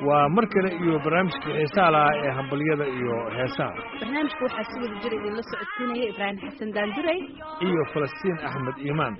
waa mar kale iyo barnaamijka xiisaha lahaa ee hambalyada iyo heesaha barnaamijka waxaa si wada jira idinla socodsiinaya ibraahim xasan daanduray iyo falastiin axmed iimaan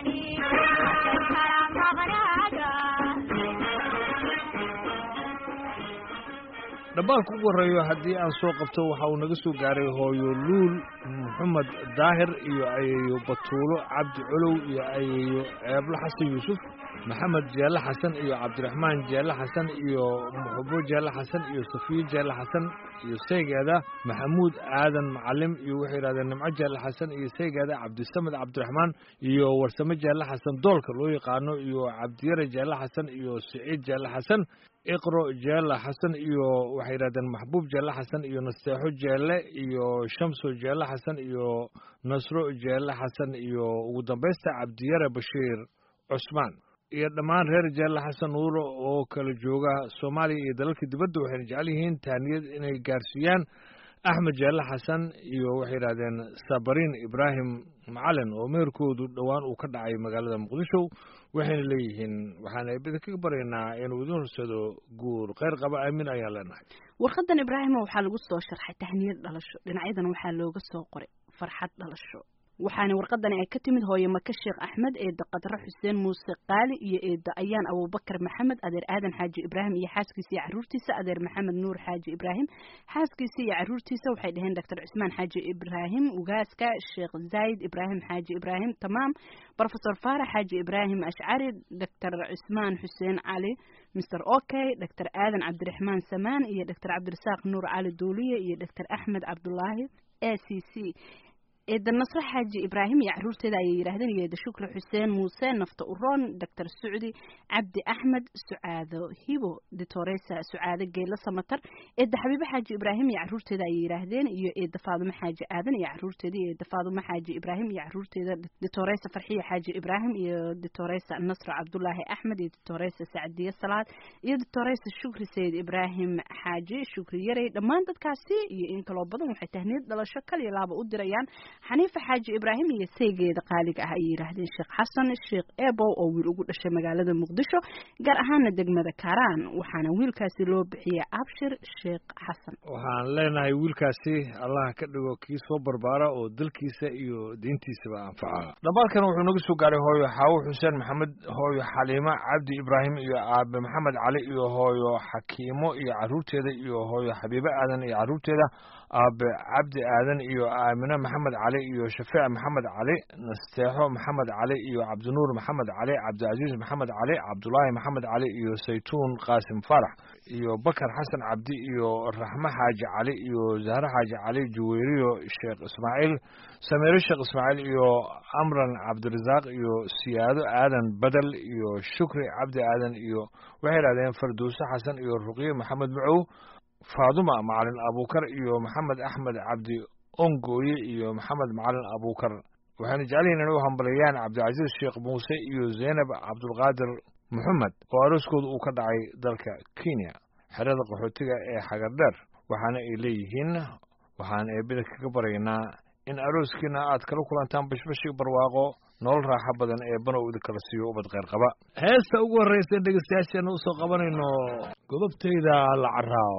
dhambaalka ugu horreeyo haddii aan soo qabto waxa uu naga soo gaaray hooyo luul maxamed daahir iyo ayeeyo batuulo cabdi colow iyo ayeeyo ceeblo xasan yuusuf maxamed jeelle xasan iyo cabdiraxmaan jeelle xasan iyo muxubo jeelle xasan iyo safiyo jeelle xasan iyo saygeeda maxamuud aadan macalim iyo waxay yidhahdeen nimco jeelle xasan iyo saygeeda cabdisamed cabdiraxmaan iyo warsame jeelle xasan doolka loo yaqaano iyo cabdiyare jeelle xasan iyo siciid jeelle xasan iqro jeelle xasan iyo waxay yidhahdeen maxbuub jeelle xasan iyo nasteexo jeelle iyo shamso jeelle xasan iyo nasro jeelle xasan iyo ugu dambaysta cabdiyare bashiir cusmaan iyo dhammaan reer jeelle xasan nuuro oo kala jooga soomaaliya iyo dalalka dibadda waxayna jecel yihiin taaniyad inay gaarsiiyaan axmed jeelle xasan iyo waxay yidhahdeen sabariin ibraahim macalin oo meherkoodu dhowaan uu ka dhacay magaalada muqdisho waxayna leeyihiin waxaan idinkaga baryaynaa inuu idin horsado guur kheyr qaba aamin ayaan leenahay warqadan ibraahima waxaa lagu soo sharxay tahniyad dhalasho dhinacyadan waxaa looga soo qoray farxad dhalasho waxaana warqadani ay ka timid hooye maka sheekh axmed eeda qadre xuseen muuse qaali iyo eeda ayaan abubakar maxamed adeer aadan xaaji ibraahim iyo xaaskiisa iyo caruurtiisa adeer maxamed nuur xaaji ibraahim xaaskiisa iyo caruurtiisa waxay dhaheen doctor cusmaan xaaji ibraahim ugaaska sheekh zayd ibraahim xaaji ibraahim tamaam profesor faarax xaaji ibraahim ashcari doctor cusmaan xuseen cali mr okay doctor aadan cabdiraxmaan samaan iyo doctor cabdirasaaq nuur cali duuliye iyo doctor axmed cabdulaahi a c c eeda nasre xaaji ibraahim iyo caruurteeda ayay yidhaahdeen iyo eeda shukri xuseen muuse nafta uroon doctor sucdi cabdi axmed sucaado hibo ditoresa sucaado geelo samatar eeda xabiibe xaaji ibraahim iyo caruurteeda ayay yidhaahdeen iyo eeda faadumo xaaji aadan iyo caruurteeda iyo eeda faadumo xaaji ibraahim iyo caruurteeda ditoresa farxiya xaaji ibraahim iyo ditoresa nasro cabdulaahi axmed iyo ditoresa sacdiye salaad iyo ditoresa shukri sayid ibraahim xaaji shukri yarey dhammaan dadkaasi iyo in kaloo badan waxay tahniyad dhalasho kaliya laaba u dirayaan xaniifa xaaji ibraahim iyo saygeeda qaaliga ah ayay yidhaahdeen sheekh xasan sheekh ebow oo wiil ugu dhashay magaalada muqdisho gaar ahaana degmada karaan waxaana wiilkaasi loo bixiyey abshir sheekh xasan waxaan leenahay wiilkaasi allah ka dhigo kii soo barbaara oo dalkiisa iyo diintiisaba anfaca dhambaalkan wuxuu naga soo gaaray hooyo xaawo xuseen maxamed hooyo xaliimo cabdi ibraahim iyo aabe maxamed cali iyo hooyo xakiimo iyo caruurteeda iyo hooyo xabiibe aadan iyo caruurteeda aabe cabdi aadan iyo aamine maxamed cali iyo shafeec maxamed cali nasteexo maxamed cali iyo cabdinuur maxamed cali cabdicaziiz maxamed cali cabdulaahi maxamed cali iyo saytuun qaasim faarax iyo bakar xasan cabdi iyo raxme xaaji cali iyo zahre xaaji cali juweyriyo sheekh ismaaciil samiire sheekh ismaaciil iyo amran cabdirasaaq iyo siyaado aadan badel iyo shukri cabdi aadan iyo waxay idhahdeen farduuse xasan iyo ruqye maxamed macow faaduma macalin abuukar iyo maxamed axmed cabdi ongooye iyo maxamed macalin abuukar waxayna jecelyihin inay u hambaliyaan cabdicasiis sheekh muuse iyo zaynab cabdulqaadir moxamed oo arooskooda uu ka dhacay dalka kenya xerada qaxootiga ee xagardheer waxaana ay leeyihiin waxaan eebida kaga baryaynaa in arooskiina aad kala kulantaan bashbashi barwaaqo nolol raaxo badan ee banow idinkala siiyo ubad kheyr qaba heesta ugu horreysa dhegeystayaasheena usoo qabanayno godobtayda la caraaw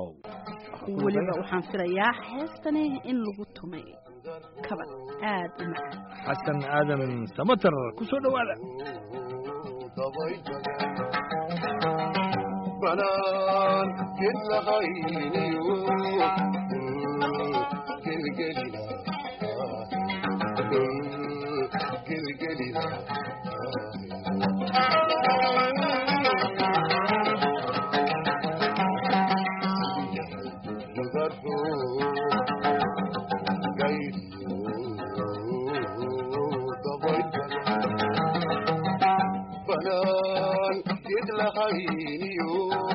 weliba waxaan filayaa heestani in lagu tumay kabad aad u macaan xasan aadan samatar ku soo dhowaada banaan kedlahayniyo gelgelina gelgelina banaan gedlahayniyo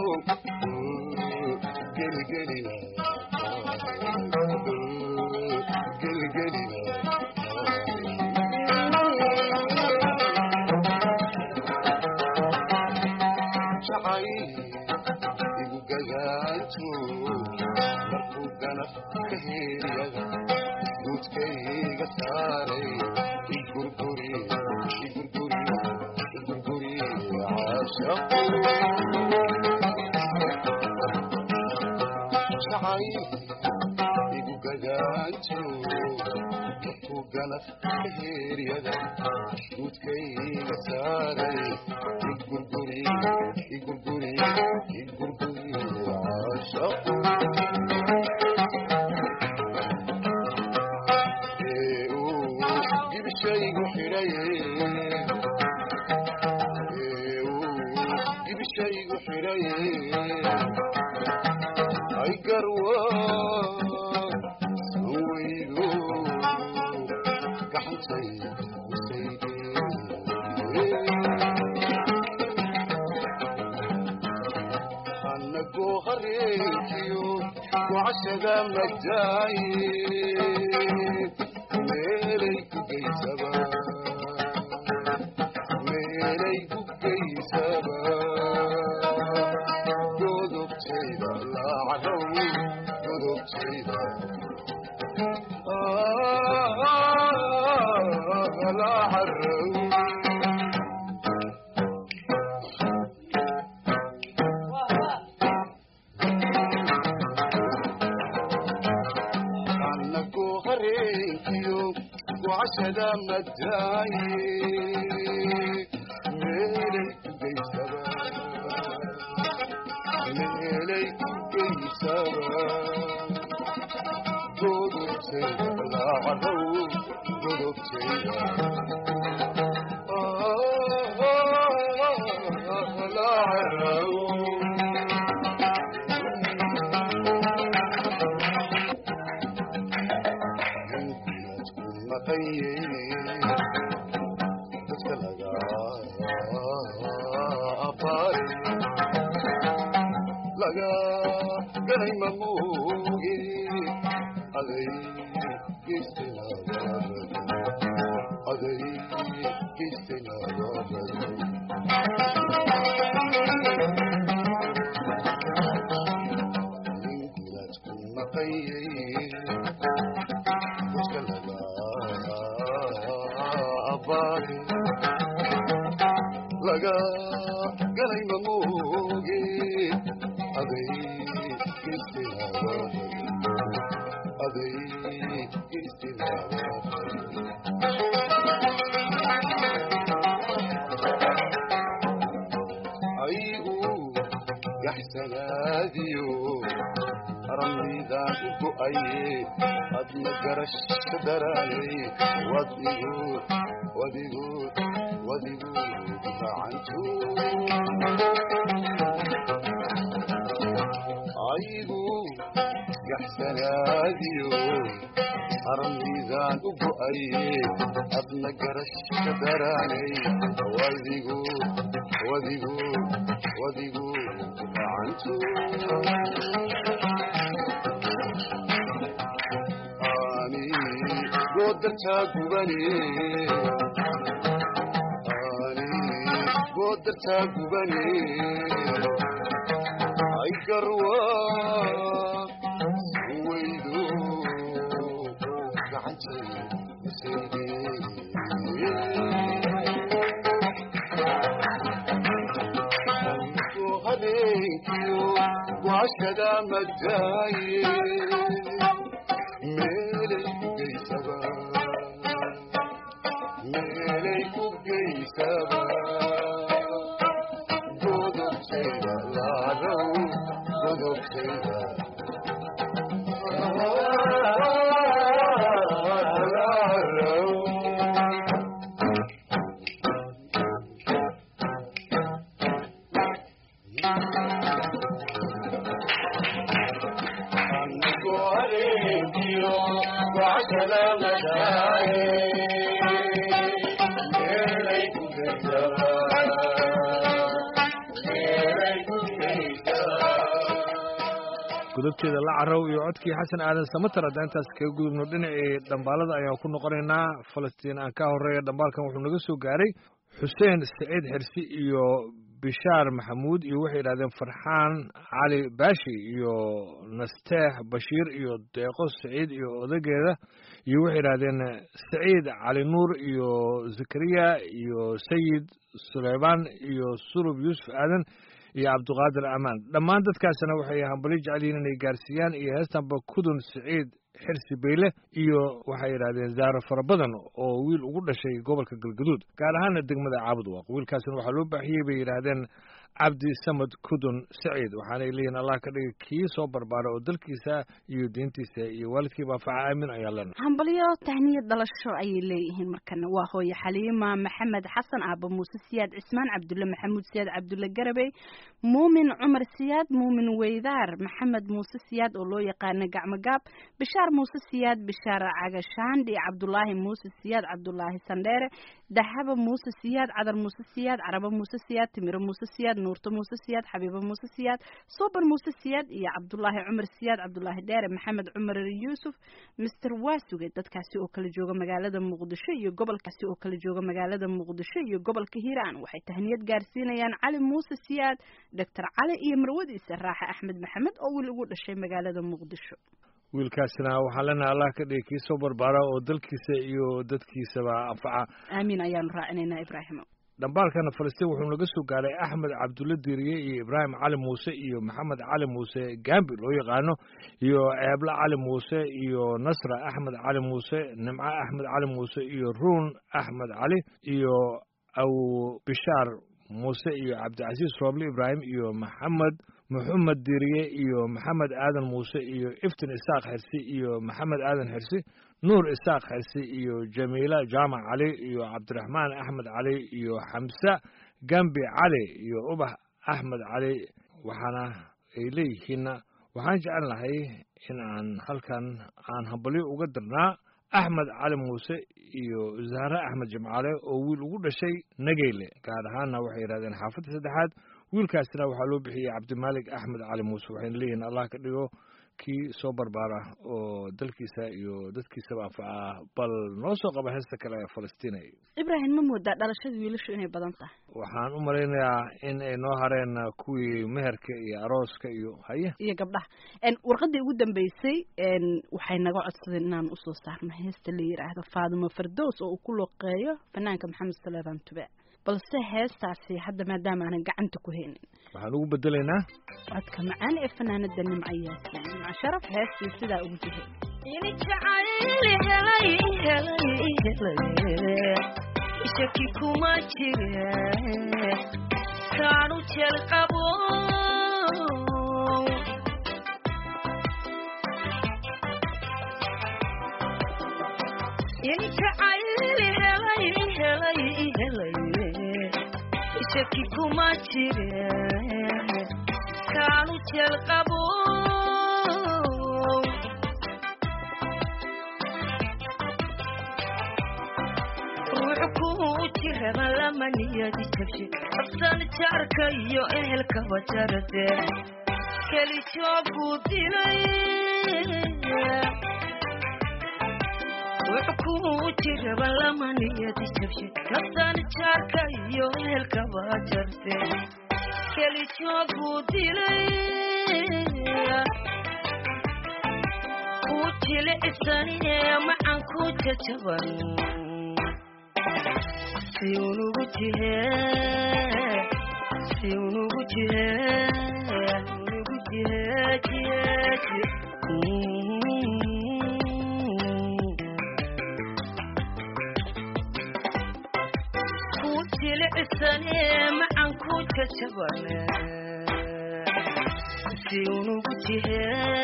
gelgelina gelgelina jacay igu gagaanto markuu ganaf ka heeriyaga guudkayga saaray igurguri igurguri igurguri caashaqu jacay igu gadaanto markuu ganaf heeryada guudkayga saaray igurguri igurguri igurguri caashaqu ee uu gibishaygu xidhaye ee uu gibishaygu xidhaye ay garwa sanwaydu gacantay usayde anagoo hareenkiyo gocashada madaaye meelay ku geysaba meelay ku geysaba godobtayda laacadow godobtayda laacarow anagoo hareenkiyo gocashada madaaye meelay ku geysaba meelay ku geysaba godobtayda laacadow godobtayda dadka laga abaari laga galay mamuugi aday geystaynaababad aday geystaynaababad ninkilaad ku maqayay dadka laga abaari laga galay mamuugi aday geystaynaababad aday geystaynaababad aygu yaxsanaadiyo ramidaan u go'aye adna garasho daraanay wadigu wadigu wadigu gacantu aygu yaxsanaadiyo armidaan u go'aye adna garasho daraanay wadigu wadigu wadigu gacantu ani goodartaa gubane ani goodartaa gubane ay garwa waydo gacantay sayde habeenkiyo waashada madaaye meelay ku geysaba meelay ku geysaba godobtayda laadow godobtayda gudubteeda la carow iyo codkii xasan aadan samatar haddaan intaas kaga gudubno dhinacii dhambaalada ayaan ku noqonaynaa falastiin aan ka horeeya dhambaalkan wuxuu naga soo gaaray xuseen saciid xirsi iyo bishaar maxamuud iyo waxay yidhahdeen farxaan cali baashi iyo nasteex bashiir iyo deeqo saciid iyo odageeda iyo waxay yidhahdeen saciid cali nuur iyo zakariya iyo sayid suleymaan iyo sulub yuusuf aadan iyo cabdiqaadir amaan dhammaan dadkaasina waxay hambali jecel yihiin inay gaarsiiyaan iyo heestanba kudun siciid xirsi beyle iyo waxay yidhahdeen zaaro fara badan oo wiil ugu dhashay gobolka galgaduud gaar ahaana degmada caabudwaaq wiilkaasina waxaa loo baaxiyey bay yidhaahdeen cabdi samad kudun saciid waxaanay leeyihin allah ka dhiga kii soo barbaara oo dalkiisa iyo diintiisa iyo waalidkiiba anfaca aamin ayaa lena hambalyo tahniyad dhalasho ayay leeyihiin markana waa hooye xaliima maxamed xasan aaba muuse siyaad cismaan cabdulle maxamuud siyaad cabdulle garabey muumin cumar siyaad muumin weydaar maxamed muuse siyaad oo loo yaqaana gacmogaab bishaar muuse siyaad bishaar cagashaandhi cabdulaahi muuse siyaad cabdulaahi sandheere dahaba muuse siyaad cadar muuse siyaad carabo muuse siyaad timiro muuse siyaad nuurto muuse siyaad xabiibo muuse siyaad sobar muuse siyaad iyo cabdulaahi cumar siyaad cabdulaahi dheere maxamed cumar yuusuf mister waasuge dadkaasi oo kala jooga magaalada muqdisho iyo gobolkaasi oo kala jooga magaalada muqdisho iyo gobolka hiiraan waxay tahniyad gaarsiinayaan cali muuse siyaad doctor cali iyo marwadiisa raaxe axmed maxamed oo wiil ugu dhashay magaalada muqdisho wiilkaasina waxaan leenahay allah ka dhigi kii soo barbaara oo dalkiisa iyo dadkiisaba anfaca aamiin ayaanu raacinaynaa ibraahimo dhambaalkana falastiin wuxuu naga soo gaaray axmed cabdulle diiriye iyo ibraahim cali muuse iyo maxamed cali muuse gambi loo yaqaano iyo ceeble cali muuse iyo nasra axmed cali muuse nimco axmed cali muuse iyo ruun axmed cali iyo aw bishaar muuse iyo cabdicasiis rooble ibraahim iyo maxamed maxamed diiriye iyo maxamed aadan muuse iyo iftin isaaq xirsi iyo maxamed aadan xirsi nuur isaaq xirsi iyo jamiila jaamac cali iyo cabdiraxmaan axmed cali iyo xamse gambi cali iyo ubax axmed cali waxaana ay leeyihiinna waxaan jecel lahay in aan halkan aan hambalyo uga dirnaa axmed cali muuse iyo zahre axmed jimcaale oo wiil ugu dhashay nageyle gaar ahaanna waxay yidhahdeen xaafadda saddexaad wiilkaasina waxaa loo bixiyey cabdimaalik axmed cali muuse waxayna leeyihiin allah ka dhigo kii soo barbaara oo dalkiisa iyo dadkiisaba anfaca bal noo soo qaba heesta kale ee falastiinay ibraahim ma moodaa dhalashada wiilashu inay badan tahay waxaan u malaynayaa in ay noo hareen kuwii meherka iyo arooska iyo haye iyo gabdhaha warqadii ugu dambeysay waxay naga codsadeen inaan usoo saarno heesta la yidhaahdo faadimo fardows oo uu ku loqeeyo fanaanka maxamed saleebaan tube balse heestaasi hadda maadaama aanan gacanta ku haynin waxaan ugu bedelaynaa codka macaan ee fanaanada nimco yaasiin nimco sharaf heestii sidaa ugu jihay ini jacayli helay helay helay shaki kuma jire kaanu jeel qabo ini jacayli helay helay helay shaki kuma jire kaanu jeel qabo ruux kuu jiraba lama niyadi jabshe abtan jaarka iyo ehelkaba jarade keli jooguu dilay ruux kuu jiraba lama niyadi jabshe abtan jaarka iyo ehelkaba jarde keli jooguu dilay ku jilicsanine macan ku jajaban si unugu jihe si unugu jihe unugu jihe jihe jihe ku jilicsanee macan ku jajabane si unugu jihe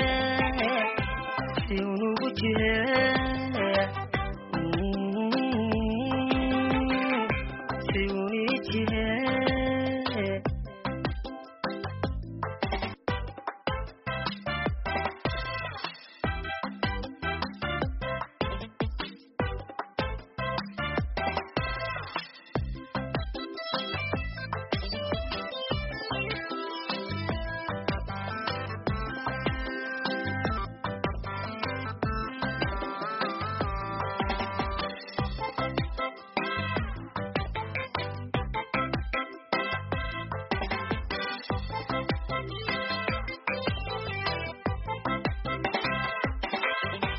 si unugu jihe si uni jihe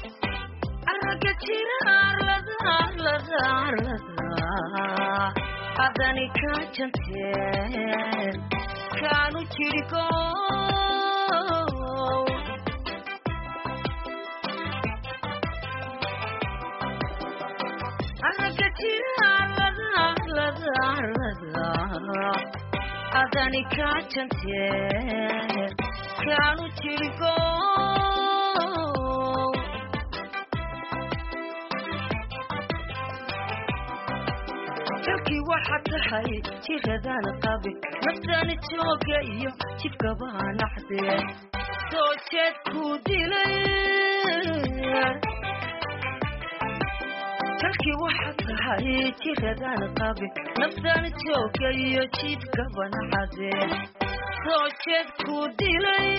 arraga jira arlada arlada arlada adani kaa jantee kaanu jirigo anaga jiraalada adani kaa jantee kaanu jirigo dalkii waxaa tahay jiradaan qabi naftaani jooga iyo jidkabaa naxdee soo jeed kuu dilay dalkii waxaa tahay jiradaan qabi naftaani jooga iyo jidkaba naxdee soo jeed kuu dilay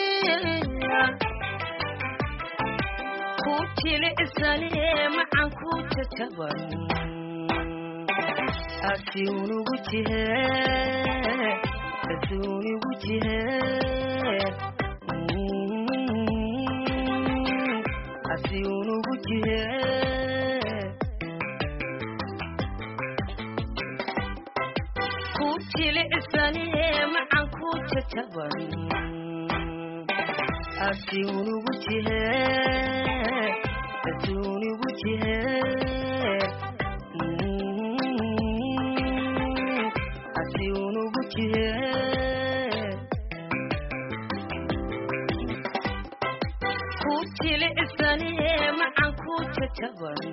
ku jilicsanee macan ku jajaban asiunugu jihe asiunigu jihe asiunugu jihe ku jilicsanee macan ku jajaban asiunugu jihe asiunigu jihe asiunugu jihe ku jilicsanee macan ku jajaban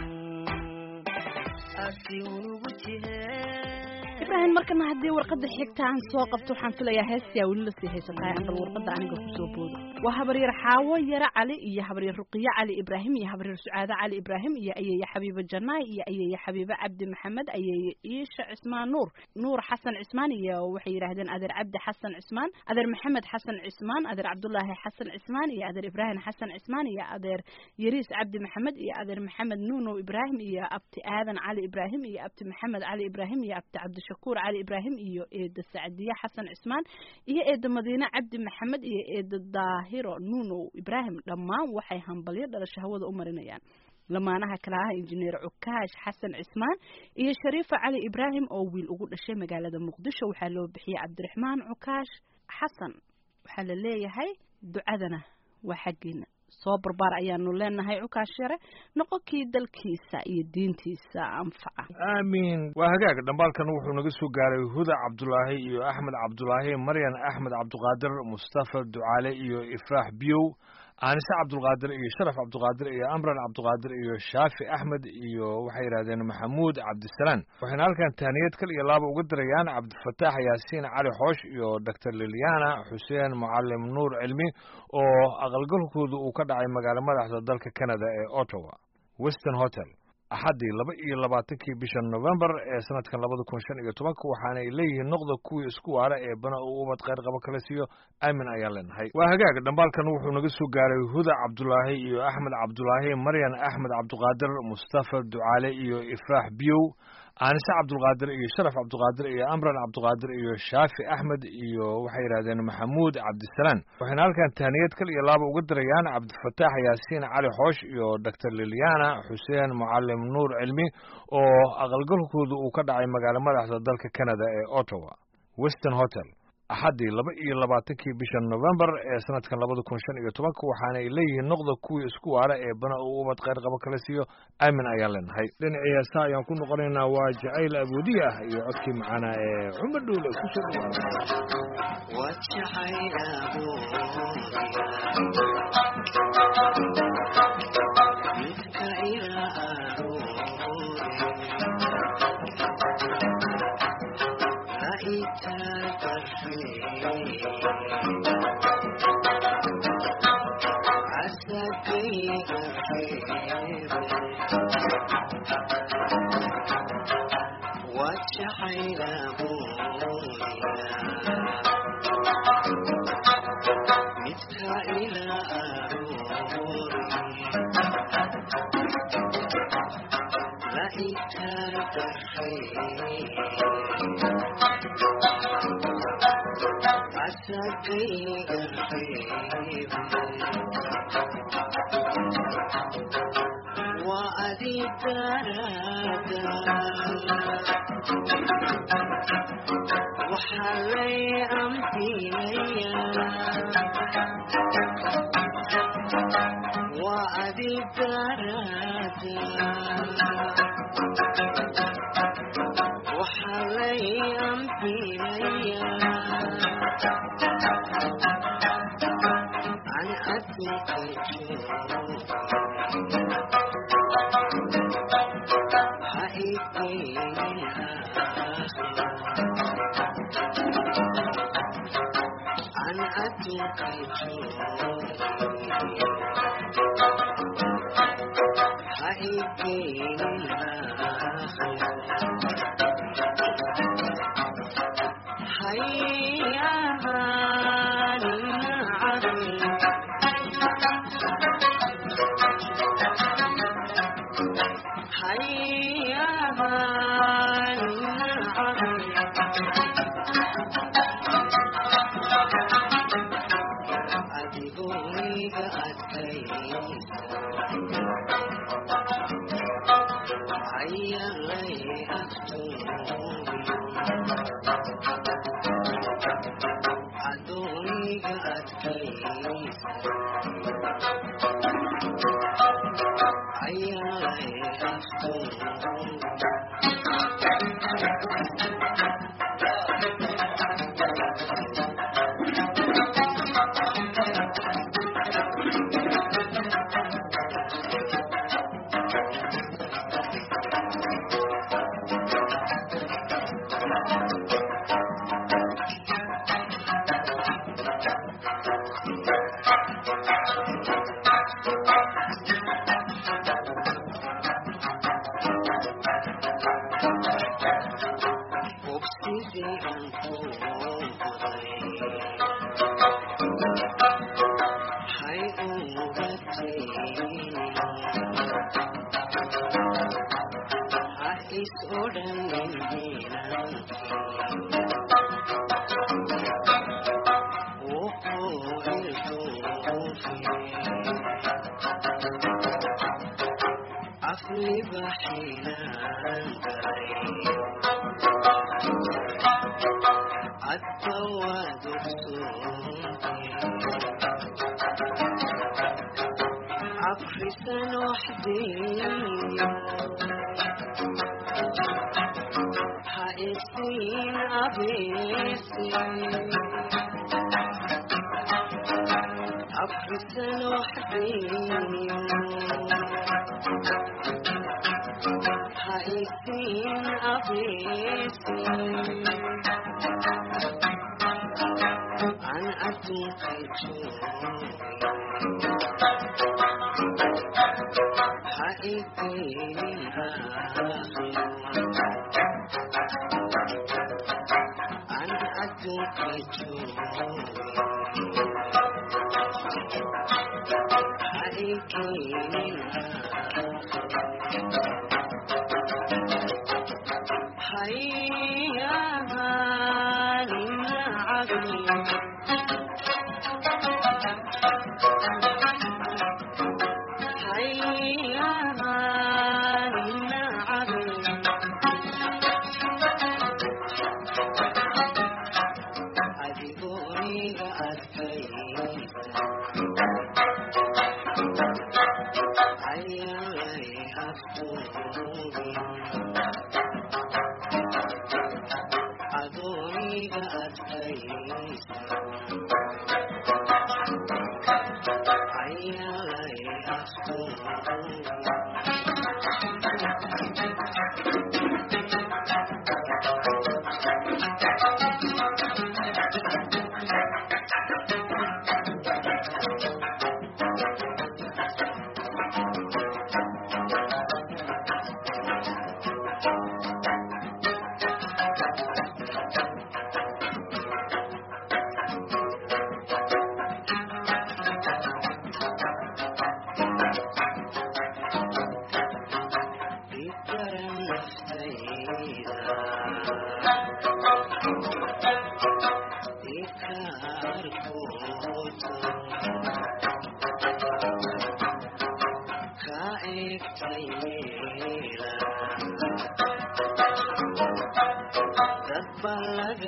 asiunugu jihe ibraahim markana haddii warqadda xigta aan soo qabto waxaan filayaa heestaa weli lasii haysataa aan bal warqadda aniga kusoo boodo waa habaryar xaawo yare cali iyo habaryar ruqiye cali ibraahim iyo habaryar sucaade cali ibraahim iyo ayeeye xabiibo janaay iyo ayeeye xabiibo cabdi maxamed ayeeye iisha cismaan nuur nuur xasan cismaan iyo waxay yidhaahdeen adeer cabdi xasan cismaan adeer maxamed xasan cismaan adeer cabdulaahi xasan cismaan iyo adeer ibraahim xasan cismaan iyo adeer yariis cabdi maxamed iyo adeer maxamed nuunow ibraahim iyo abti aadan cali ibraahim iyo abti maxamed cali ibraahim iyo abti cabdishakuur cali ibraahim iyo eeda sacdiye xasan cismaan iyo eeda madiine cabdi maxamed iyo eeda daahiro nuunow ibraahim dhammaan waxay hambalyo dhalasho hawada u marinayaan lamaanaha kale ah injineer cukaash xasan cismaan iyo shariifa cali ibraahim oo wiil ugu dhashay magaalada muqdisho waxaa loo bixiyey cabdiraxmaan cukaash xasan waxaa la leeyahay ducadana waa xaggiina soo barbaar ayaanu leenahay cukaash yare noqonkii dalkiisa iyo diintiisa anfaca aamiin waa hagaag dhambaalkan wuxuu naga soo gaaray huda cabdulaahi iyo axmed cabdulaahi maryan axmed cabdiqaadir mustafa ducaale iyo ifraax biyow aanise cabdulqaadir iyo sharaf cabdiqaadir iyo amran cabdiqaadir iyo shaafi axmed iyo waxay yidhahdeen maxamuud cabdisalaan waxayna halkan tahniyad kal iyo laaba uga dirayaan cabdifataax yaasiin cali xoosh iyo doctor liliana xuseen mucalim nuur cilmi oo aqalgalkoodu uu ka dhacay magaalo madaxda dalka canada ee ottawa western hotel axaddii laba iyo labaatankii bisha novembar ee sanadkan labada kun shan iyo tobanka waxaana ay leeyihiin noqda kuwii isku waara ee bana uu ubad kheyr qabo kala siiyo aamin ayaan leenahay waa hagaag dhambaalkan wuxuu naga soo gaaray huda cabdulaahi iyo axmed cabdulaahi maryan axmed cabdiqaadir mustafa ducaale iyo ifraax biyow aanise cabdulqaadir iyo sharaf cabdiqaadir iyo amran cabdiqaadir iyo shaafi axmed iyo waxay yidhahdeen maxamuud cabdisalaan waxayna halkan tahniyad kal iyo laaba uga dirayaan cabdifataax yaasiin cali xoosh iyo doctor liliana xuseen mucalim nuur cilmi oo aqalgalkoodu uu ka dhacay magaalo madaxda dalka canada ee ottawa western hotel axaddii laba iyo labaatankii bisha novembar ee sanadkan labada kun shan iyo tobanka waxaana ay leeyihiin noqda kuwii isku waara ee bana uu ubad kheyr qabo kala siiyo aamin ayaan leenahay dhinacii heesa ayaan ku noqonaynaa waa jacayl aboodi ah iyo codkii macanaa ee cumar dhuule kusoo وأذي الدراد waxaa lay amhinayaa waa adi daraada waxaa lay amhinayaa an adduunka jooga ha igeynin an adduunka jooga ha igeynin hayahaanin cabin hayahaanin cabin adigooyga adkaysa ayalay agtooy adooniga adkaysa ayalay agtooy obsidii aan ku ogahay hay ugataynin ha is odhanin wuxuu ilduufi afliba xiinaan galay عفرسان وحدي حائسين أبيسي عفرسان وحدي حائسين أبيسي عن أتوقي حقيقي عن أتوقي هيا هالنا عقلي هيا هالنا عقلي أدبوني أتكيف عيالي أفتوني أدوني أتكيف عيالي أفتوني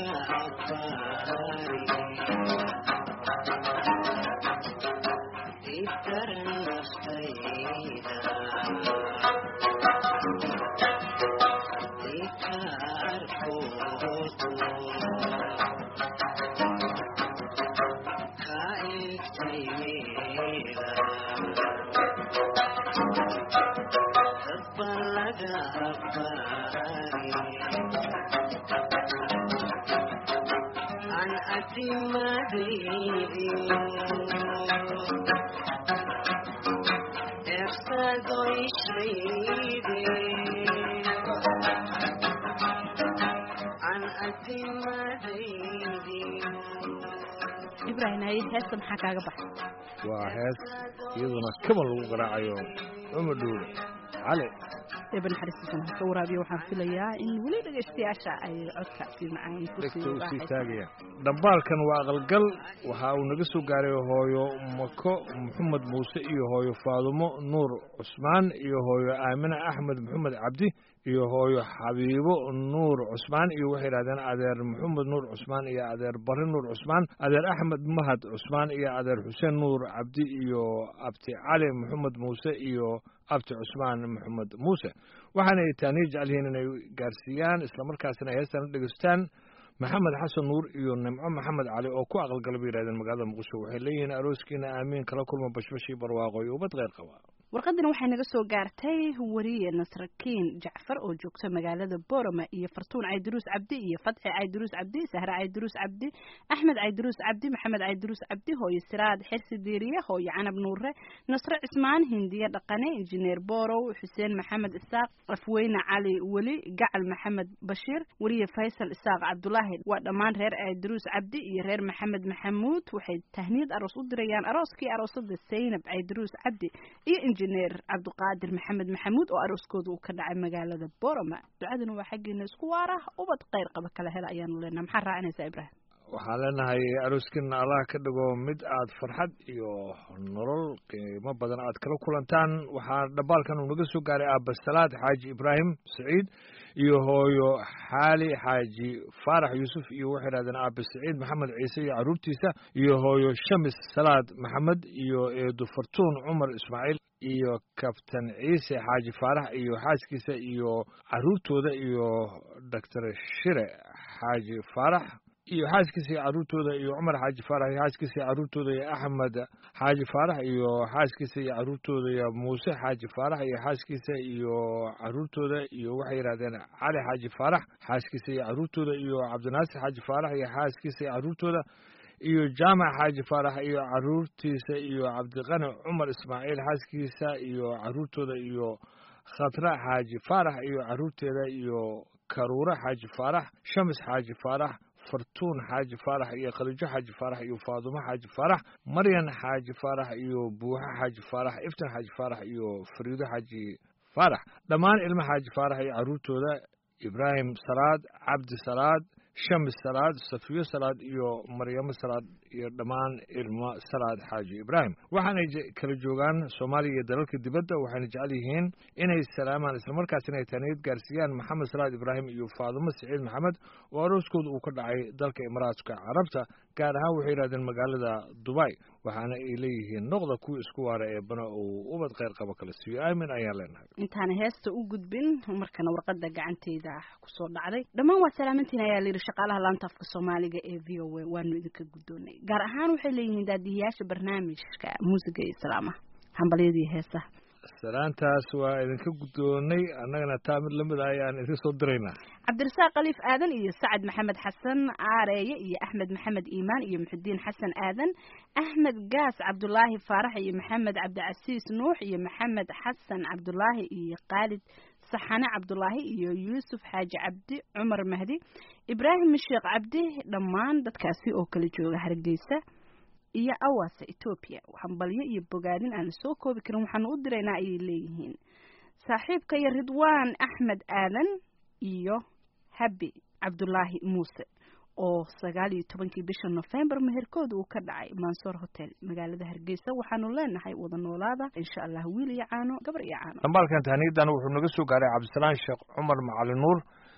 ibrahim haye heesta maxaa kaaga baxay waa hees iyaduna kaban lagu garaacayo cumar dhuule cali eeba naxariistiisana ha ka waraabiyo waxaan filayaa in weli dhegaystayaasha ay codkaasi macaan dhegta kusii usii raaxaysan taagaya dhambaalkan waa aqalgal waxa uu naga soo gaaray hooyo mako maxamed muuse iyo hooyo faadumo nuur cusmaan iyo hooyo aamine axmed maxamed cabdi iyo hooyo xabiibo nuur cusmaan iyo waxay yidhahdeen adeer maxamed nuur cusmaan iyo adeer barre nuur cusmaan adeer axmed mahad cusmaan iyo adeer xuseen nuur cabdi iyo abti cali maxamed muuse iyo abti cusmaan maxamed muuse waxaana ay taaniya jecel yihiin inay gaarsiiyaan islamarkaasina ay heestan dhegeystaan maxamed xasan nuur iyo nimco maxamed cali oo ku aqalgala bay yidhahdeen magaalada muqdisho waxay leeyihiin arooskiina aamiin kala kulma bashbashii barwaaqo iyo ubad kheyr qaba warqadani waxay naga soo gaartay wariye nasrakiin jacfar oo joogta magaalada boroma iyo fartuun caydiruus cabdi iyo fadxi caydiruus cabdi sahre caydiruus cabdi axmed caydiruus cabdi maxamed caydiruus cabdi hooyo siraad xirsi diiriye hooyo canab nuure nasre cismaan hindiye dhaqane injineer borow xuseen maxamed isaaq afweyne cali weli gacal maxamed bashiir wariye faysal isaaq cabdulaahi waa dhammaan reer caydiruus cabdi iyo reer maxamed maxamuud waxay tahniyad aroos u dirayaan arooskii aroosada saynab caydiruus cabdi iyo injineer cabdiqaadir maxamed maxamuud oo arooskooda uu ka dhacay magaalada boroma ducaduna waa xaggeena isku waara ubad kheyr qaba kala hela ayaanu leenaha maxaa raacinaysaa ibraahim waxaan leenahay arooskiina allah ka dhigo mid aad farxad iyo nolol qiimo badan aad kala kulantaan waxaa dhambaalkan uu naga soo gaaray aabasalaad xaaji ibraahim saciid iyo hooyo xaali xaaji faarax yuusuf iyo waxay yidhahdeen aabe saciid maxamed ciise iyo carruurtiisa iyo hooyo shamis salaad maxamed iyo eedu fartuun cumar ismaaciil iyo kabtan ciise xaaji faarax iyo xaaskiisa iyo carruurtooda iyo doctor shire xaaji faarax iyo xaaskiisa iyo carruurtooda iyo cumar xaaji faarax iyo xaaskiisa iyo carruurtooda iyo axmed xaaji faarax iyo xaaskiisa iyo carruurtooda iyo muuse xaaji faarax iyo xaaskiisa iyo carruurtooda iyo waxay yidhahdeen cali xaaji faarax xaaskiisa iyo carruurtooda iyo cabdinaasir xaaji faarax iyo xaaskiisa iyo carruurtooda iyo jaamac xaaji faarax iyo carruurtiisa iyo cabdiqani cumar ismaaciil xaaskiisa iyo carruurtooda iyo khatra xaaji faarax iyo carruurteeda iyo karuure xaaji faarax shamis xaaji faarax fartuun xaaji faarax iyo khaliijo xaaji faarax iyo faadumo xaaji faarax maryan xaaji faarax iyo buuxa xaaji faarax iftan xaaji faarax iyo fariido xaaji faarax dhammaan ilmo xaaji faarax iyo carruurtooda ibraahim salaad cabdi salaad shamis salaad safiyo salaad iyo maryamo salaad iyo dhammaan ilmo salaad xaaji ibraahim waxaanay je- kala joogaan soomaaliya iyo dalalka dibadda waxayna jecel yihiin inay salaamaan islamarkaasina ay taaniyad gaarsiiyaan maxamed salaad ibraahim iyo faadumo siciid maxamed oo arooskooda uu ka dhacay dalka imaaraadka carabta gaar ahaan waxay yidhahdeen magaalada dubai waxaana ay leeyihiin noqda kuwa isku waara ee bana uu ubad kheyr qabo kala siiyo aamin ayaan leenahay intaana heesta u gudbin markana warqada gacanteyda kusoo dhacday dhammaan waa salaamantiin ayaa layidhi shaqaalaha laanta afka soomaaliga ee v o a waanu idinka guddoonay gaar ahaan waxay leeyihiin daadihiyaasha barnaamijka muusiga iyo salaamaha hambalyadii heesaha salaantaas waa idinka guddoonay annagana taa mid lamid ah ayaan idin soo diraynaa cabdirasaaq khaliif aadan iyo sacad maxamed xasan aareeye iyo axmed maxamed iimaan iyo muxudiin xasan aadan axmed gaas cabdulaahi faarax iyo maxamed cabdicasiis nuux iyo maxamed xasan cabdulaahi iyo khaalid saxane cabdulaahi iyo yuusuf xaaji cabdi cumar mahdi ibraahim sheekh cabdi dhammaan dadkaasi oo kala jooga hargeysa iyo awaasa etoobiya hambalyo iyo bogaadin aan soo koobi karin waxaanu u diraynaa ayay leeyihiin saaxiibka iyo ridwaan axmed aadan iyo habi cabdulaahi muuse oo sagaal iyo tobankii bisha nofembar meherkooda uu ka dhacay mansoor hotel magaalada hargeysa waxaanu leenahay wada noolaada insha allah wiil iyo caano gabar iyo caano dhambaalkan tahniyadan wuxuu naga soo gaaray cabdisalaan sheekh cumar macali nuur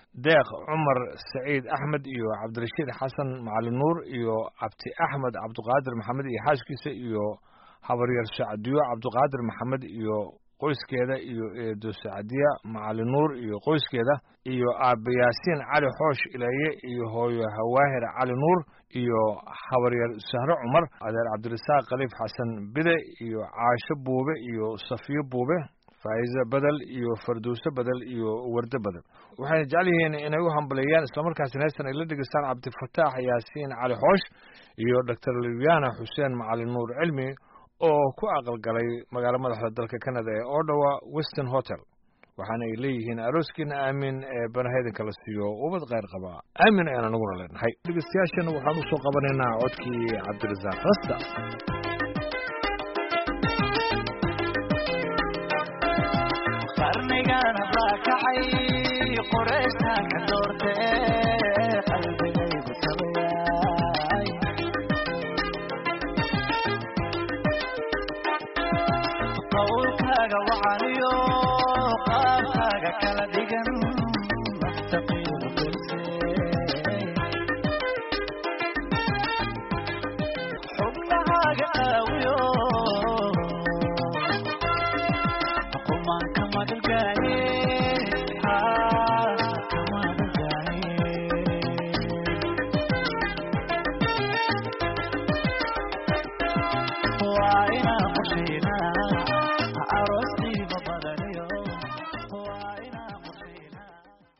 deeq cumar saciid axmed iyo cabdirashiid xasan macalin nuur iyo cabdi axmed cabdiqaadir maxamed iyo xaaskiisa iyo habaryar sacdiyo cabdiqaadir maxamed iyo qoyskeeda iyo eedo sacdiya macalin nuur iyo qoyskeeda iyo aabe yaasiin cali xoosh ilaye iyo hooyo hawaahir cali nuur iyo habaryar sahro cumar adeer cabdirasaaq khaliif xasan bide iyo caasho buube iyo safiyo buube faa'iise bedel iyo farduuse bedel iyo warde bedel waxayna jecel yihiin inay u hambaleeyaan islamarkaasina heestan ay la dhegeystaan cabdifataax yaasiin cali xoosh iyo doctor libyana xuseen macalin nuur cilmi oo ku aqalgalay magaalo madaxda dalka canada ee odawa weston hotel waxaana ay leeyihiin arooskiina aamin ee banahaydanka la siiyo ubad kheyr qaba aamin ayaan anaguna leenahay dhegeystayaashana waxaan usoo qabanaynaa codkii cabdirasaaq rasta qarnigana baa kacay qoreystaanka doorte qalbigaygu tabayay qowlkaaga wacaniyo qaabkaaga kala dhigan